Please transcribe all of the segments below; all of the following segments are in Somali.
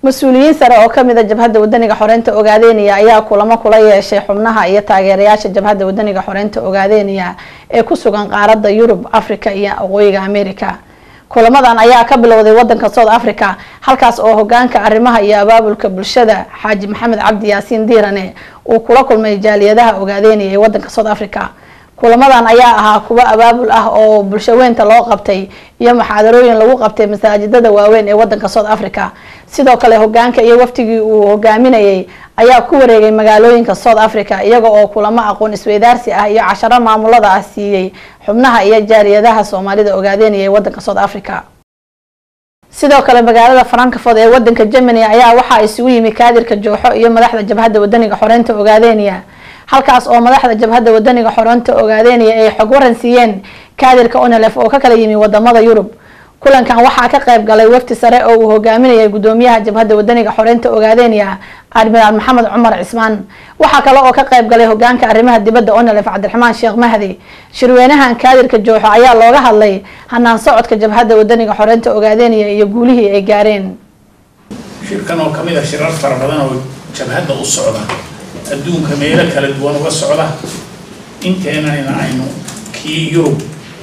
mas-uuliyiin sare oo kamid a jabhadda wadaniga xoreynta ogaadeynaya ayaa kulamo kula yeeshay xubnaha iyo taageerayaasha jabhadda wadaniga xoreynta ogaadeynaya ee ku sugan qaaradda yurub africa iyo waqooyiga america kulamadan ayaa ka bilowday wadanka south africa halkaas oo hogaanka arrimaha iyo abaabulka bulshada xaaji maxamed cabdi yaasiin diirane uu kula kulmay jaaliyadaha ogaadeynaya ee wadanka south africa kulamadan ayaa ahaa kuwo abaabul ah oo bulshaweynta loo qabtay iyo muxaadarooyin lagu qabtay masaajidada waaweyn ee wadanka south africa sidoo kale hogaanka iyo waftigii uu hogaaminayay ayaa ku wareegay magaalooyinka south africa iyaga oo kulamo aqoon isweydaarsi ah iyo casharo maamulada ah siiyey xubnaha iyo jaaliyadaha soomaalida ogaadeynaya ee wadanka south africa sidoo kale magaalada frankfort ee wadanka germany ayaa waxaa isugu yimi kaadirka jooxo iyo madaxda jabhadda wadaniga xoreynta ogaadeynaya halkaas oo madaxda jabhadda wadaniga xoreynta ogaadeynaya ay xog waran siiyeen kaadirka onelef oo ka kala yimi wadamada yurub kulankan waxaa ka qayb galay wafti sare oo uu hogaaminayay gudoomiyaha jabhadda wadaniga xoreynta ogaadeynaya admiraal maxamed cumar cismaan waxaa kale oo ka qayb galay hogaanka arrimaha dibadda onelef cabdiraxmaan sheekh mahdi shirweynahan kaadirka jooxo ayaa looga hadlay hanaan socodka jabhadda wadaniga xoreynta ogaadeynaya iyo guulihii ay gaareen shirkan oo kamid a shirar fara badan oo jabhadda u socda adduunka meelo kala duwan uga socda inteenana aynu kii yurub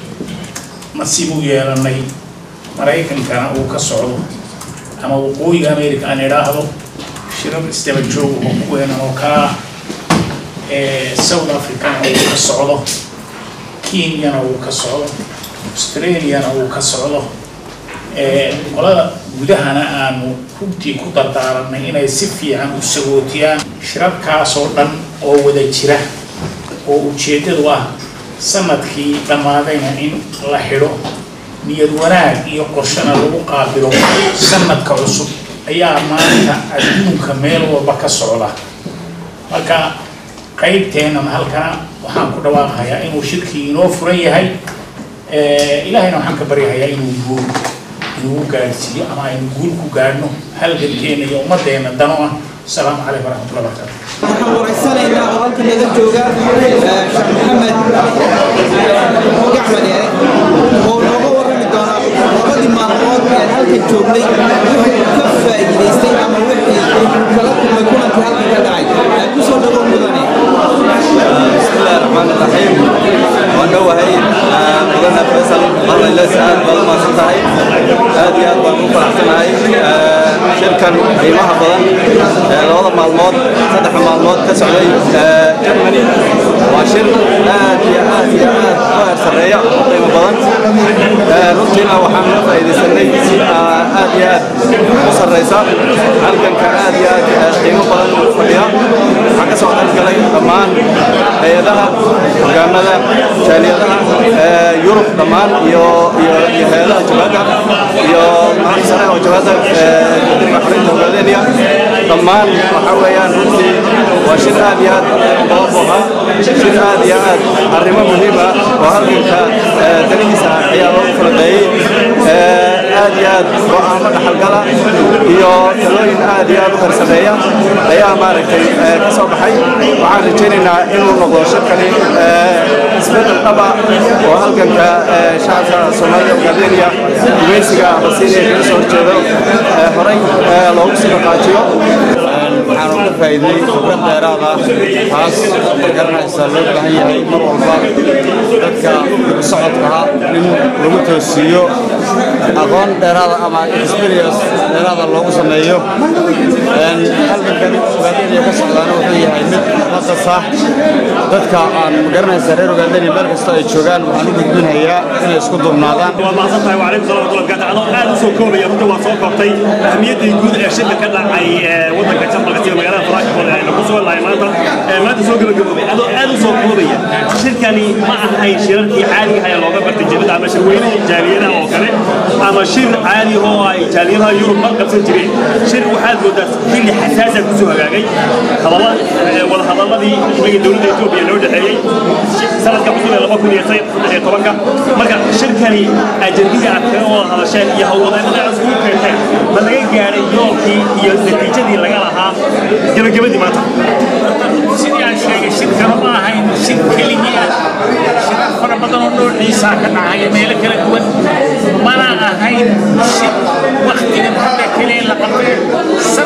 nasiib u yeelanay maraykankana uu ka socdo ama waqooyiga america aan idhaahdo shirar isdaba joog oo kuweenan oo kalaa south africana uu ka socdo kenyana uu ka socdo australiana uu ka socdo qolada gudahana aanu runtii ku dardaaranay inay si fiican u sagootiyaan shirarkaasoo dhan oo wada jira oo ujeeddadu ah sanadkii dhammaadayna in la xidho niyad wanaag iyo qorshana lagu qaabilo sanadka cusub ayaa maanta adduunka meel walba ka socda marka qaybteennan halkana waxaan ku dhawaaqayaa inuu shirkii inoo furan yahay ilaahayna waxaan ka baryahayaa inuu guul inuu gaadhsiiyo ama aynu guul ku gaadhno halgankeena iyo ummaddeena dano ah asalaamu calaykum waraxmatullahi wabarakatu waxaan waraysanaynaa oo halkan naga jooga sheekh maxamed gacmad ee oo nooga warrami doona labadii maalmood ee halkan joognay wuxuu ka faa'iidaystay ama wixii kala kulmay kulankii halkan ka dhacay ee ku soo dhawow mudane بسم الله الرحمن الرحيم ودوهي مدنا فيصل الله لا سعاد بدل ما سنتهي هذه أكبر مفرحتنا شركة قيمها بدن لوضع معلومات صدح معلومات كسعودي جرماني وشر آد يا آد يا آد ظاهر سريع قيمة بدن رجينا وحنا فإذا سنيت آد يا آد مصر رئيسا halkan ka aad iyo aad qiimo badan u fadhiya waxaan ka soo qayb galay dhammaan hay-adaha hogaamada jaaliyadaha yurub dhammaan iyo iyo iyo hay-adaha jabhadda iyo madax sare oo jabhadda guddiga xoreynta hogaadeynaya dhammaan waxa weeyaan runtii waa shir aad iyo aad loo booha shir aad iyo aad arrimo muhiim ah oo halganka danihiisa ayaa loogu falanqeeyey aad iyo aad go-aamo dhaxalgala iyo talooyin aad iyo aad u harsameeya ayaa maaragtay ka soo baxay waxaan rajaynaynaa inuu noqdo shirkani isbedel dhaba oo halganka shacabka soomaalida ogaadeynaya gumaysiga abasiiniya kaga soo horjeedo horey loogu sii dhaqaajiyo waxaanu ka faa'iiday khibrad dheeraad ah taas magaranaysa loo baahan yahay mar walba dadka socodkaha in lagu toosiiyo aqoon dheeraada ama experience dheeraada loogu sameeyo halgankan ogaadeniya ka socdaana wuxuu yahay mid naqas ah dadka aan magaranaysa reer ogaadeniya meel kasta ay joogaan waxaan u gudbinayaa inay isku duubnaadaan waa mahadsan tahay waalaikum salaam waraxmatullahi wabarakatuh adoo aad u soo koobaya runta waa soo koobtay ahmiyaddii guud ee shirka ka dhacay waddanka jarmalka sida magaalada frankfurt ee lagu sugan lahay maanta maanta soo gabagaboobay adoo aad u soo koobaya shirkani ma ahayn shirarkii caadiga ahaa ee looga bartay jabada ama shirweynihii jaaliyadaha oo kale ama shir caadi oo ay jaaliyadaha yurub ma qabsan jireen shir waxaad moodaa xilli xasaasa kusoo hagaagay wada hadaladii imaga dowladda etoobiya loo dhexeeyey sanadka cusub ee laba kun iyo saddex iyo tobanka marka shirkani ajendihii aad kaga wada hadasheen iyo hawlwadeennada iskugu keenteen ma laga gaadhay yoolkii iyo natiijadii laga lahaa gebagabadii maanta sidii aan sheegay shirkana ma ahayn shir keligii ah shirar fara badan oo noociisa ka dhacaya meelo kala duwan mana ahayn shir waktigan hadda keliya la qabtay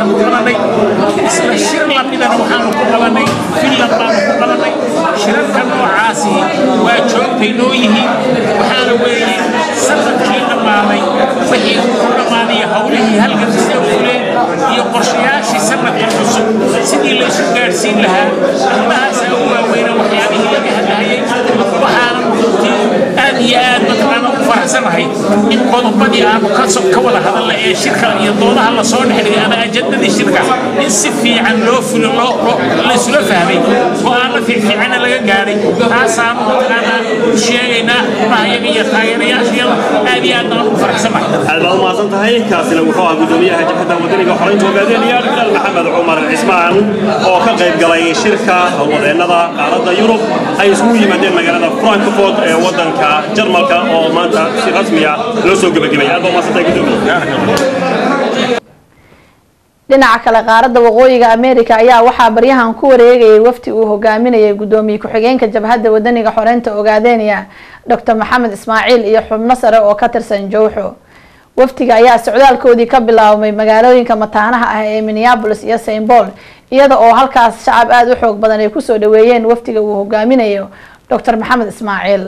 maraykan ku qabanay isla shir lamidana waxaanu ku qabanay finland baanu ku qabanay shirarka noocaasi waa joogtay noo yihiin waxaana weeye sanadkii dhammaaday wixii ku dhammaanaya howlihii halgan sida fuleen iyo qorshayaashii sanadka cusub sidii la isu gaadhsiin lahaa arrimahaasaa u waaweyna waxyaabihii laga hadlahayay waxaanan runtii aad iyo aad mataqaana u faraxsanahay in qodobadii aanu ka so- ka wada hadalla ee shirka iyo doodaha lasoo dhexdhigay ama ajandadii shirka in si fiican loo fulo loo loo laysula fahmay go-aano fiicfiicana laga gaadhay taasaanu mataqaanaa u sheegaynaa xubnahayaga iyo taageerayaashayada aad iyo aad baan ugu faraxsanahay aad baad umahadsan tahay kaasina wuxuu ahaa gudoomiyaha jabhadda wadaniga xoreynta hogaaminaya bilaal maxamed cumar cismaan oo ka qayb galay shirka howlwadeennada qaaradda yurub ay isugu yimaadeen magaalada frankfurt ee wadanka jarmalka oo maanta si rasmiya loo soo gebagabay aad baad umahadsan tahay gudoomiye dhinaca kale qaaradda waqooyiga america ayaa waxaa baryahan ku wareegayay wafdi uu hogaaminayay gudoomiye ku-xigeenka jabhadda wadaniga xoreynta ogaadeynaya dr maxamed ismaaciil iyo xubno sare oo ka tirsan jowxo wafdiga ayaa socdaalkoodii ka bilaabmay magaalooyinka mataanaha ah ee minneapolis iyo st paul iyada oo halkaas shacab aada u xoog badan ay kusoo dhaweeyeen wafdiga uu hogaaminayo dr maxamed ismaaciil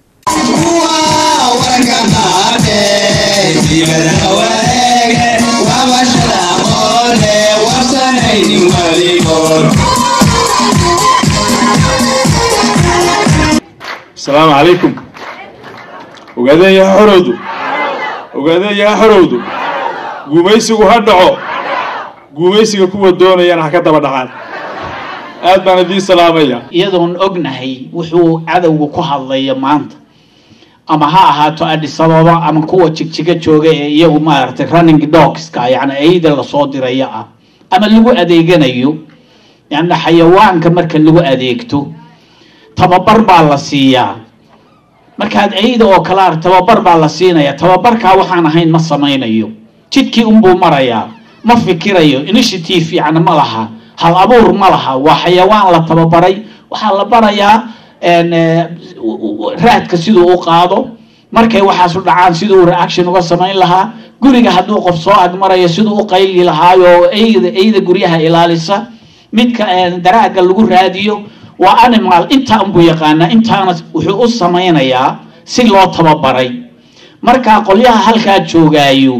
السلام عليكم ogaadeen yaha xorowdu ogaadeen yaha xorowdu guumaysigu ha dhaco guumaysiga kuwa doonayana ha ka daba dhacaan aad baan idiin salaamaya iyadoon ognahay wuxuu cadowga ku hadlaya maanta ama ha ahaato Addis Ababa ama kuwa jigjiga jooga ee iyagu maaragtay running dogska yani ayda lasoo diraya ah ama lagu adeeganayo yani xayawaanka marka lagu adeegto tababar baa la siiyaa markaad ayda oo kale arag tababar baa la siinaya tababarkaa waxaan ahayn ma samaynayo jidkii unbuu marayaa ma fikirayo initiative yani ma laha hal abuur ma laha waa xayawaan la tababaray waxaa la barayaa een, eh, u- u- raadka siduu u qaado markay waxaas u dhacaan siduu reaction uga samayn lahaa guriga hadduu qof soo agmarayo siduu u qayli lahaayo eyda eyda guryaha ilaalisa midka een, daraaga lagu raadiyo waa animal intaa unbuu yaqaanaa intaana wuxuu u samaynayaa si loo tababaray marka qolyaha halkaa joogaayo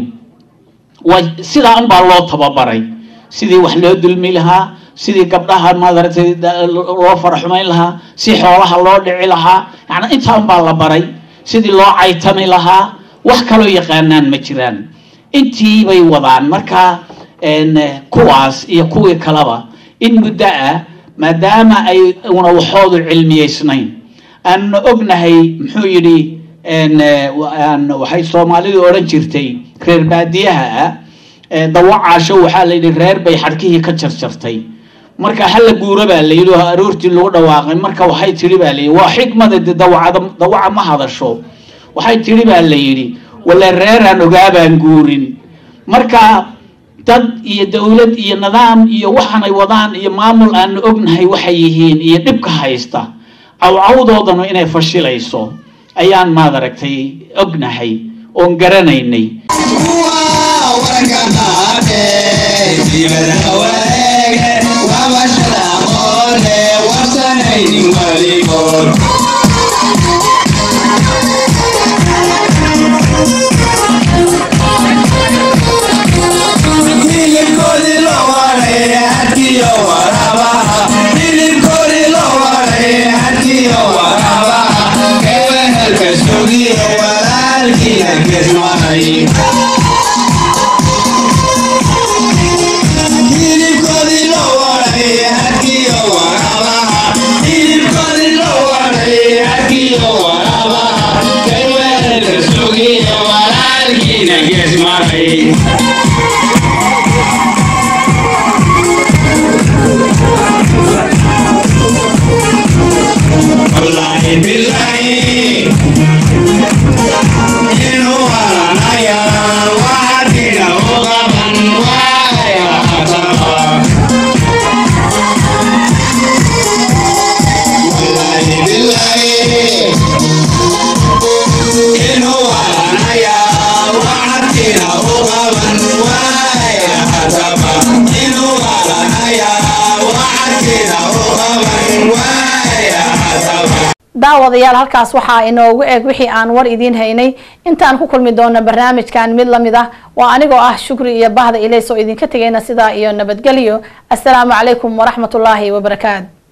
waa sidaa unbaa loo tababaray sidii wax loo dulmi lahaa sidii gabdhaha maaragtay da- loo faraxumayn lahaa si xoolaha loo dhici lahaa yani intaa unbaa la baray sidii loo caytami lahaa wax kaloo yaqaanaan ma jiraan intii bay wadaan marka een, eh, kuwaas iyo kuwii kaleba in muddo ah maadaama ay una waxoodu cilmiyeysnayn aan ognahay muxuu yidhi een, eh, wa- aan- waxay soomaalidu odhan jirtay reer baadiyaha ah ee dawacaasho waxaa la yidhi reer bay xadhkihii ka jarjartay marka hala guuro baa la yidhi oo aroortii lagu dhawaaqay marka waxay tidhi baa la yidhi waa xikmada de dawacada dawaca ma hadasho waxay tidhi baa la yidhi wala reeraan ogaabaan guurin marka dad iyo dowlad iyo nidaam iyo waxaanay wadaan iyo maamul aanu ognahay waxay yihiin iyo dhibka haysta cawcawdoodanu inay fashilayso ayaan maad aragtay ognahay oon garanaynay Inuu daawadayaal halkaas waxaa inoogu eg wixii aan war idiin haynay intaan ku kulmi doono barnaamijkan mid lamid ah waa anigoo ah shukri iyo bahda ilays oo idinka tegayna sidaa iyo nabadgelyo assalaamu calaykum waraxmatullaahi wabarakaatu